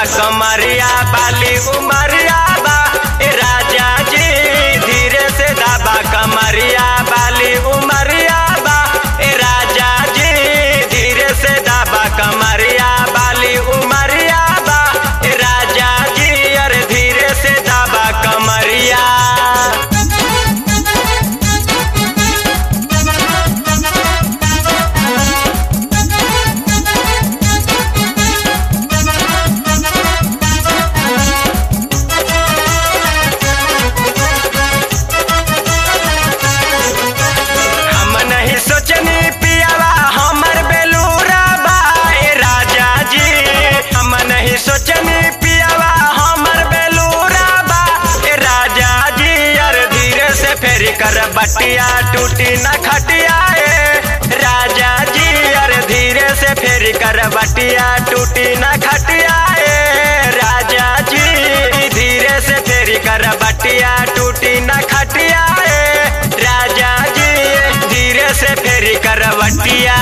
कमरिया बाली उमरिया बा ए राजा जी धीरे से दाबा कमरिया बाली उमरिया बा ए राजा जी धीरे से दाबा कमरिया बाली उमरिया बा ए राजा जी अरे धीरे से दाबा कमरिया हम नहीं सोचनी पियावा हमर बेलूरा बा ए राजा जी हम नहीं सोचनी पियावा हमर बेलूरा बा ए राजा जी यार धीरे से फेरी कर बटिया टूटी न खटिया ए राजा जी यार धीरे से फेरी कर बटिया टूटी न खटिया ए राजा जी धीरे से फेरी कर बटिया टूटी न खटिया ए राजा जी धीरे से फेरी करवटिया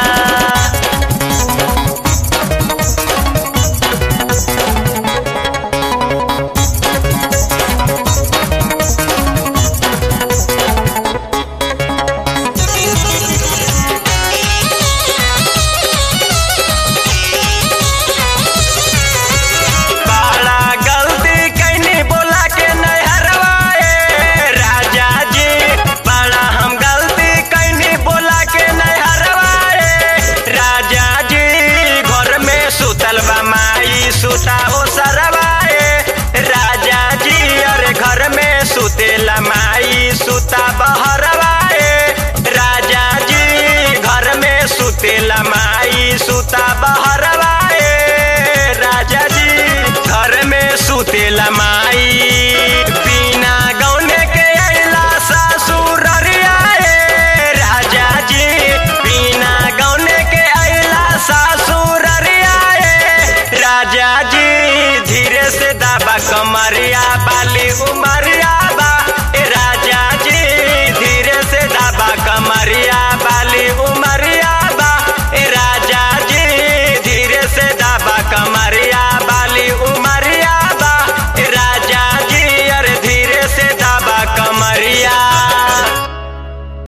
बड़ा गलती कैनी बोला के नहरवा ए राजा जी बड़ा हम गलती कैनी बोला के नहरवा ए राजा जी घर में सुतल बा माई सुता हो सरवा ए राजा जी अरे घर में सुतेला माई सुता बहरवा ए राजा जी घर में सुतेला माई सुता बहरवा ए राजा जी घर में सुतेला माई बिना गौने के अइला ससुर रे राजा जी बिना गौने के अइला सासु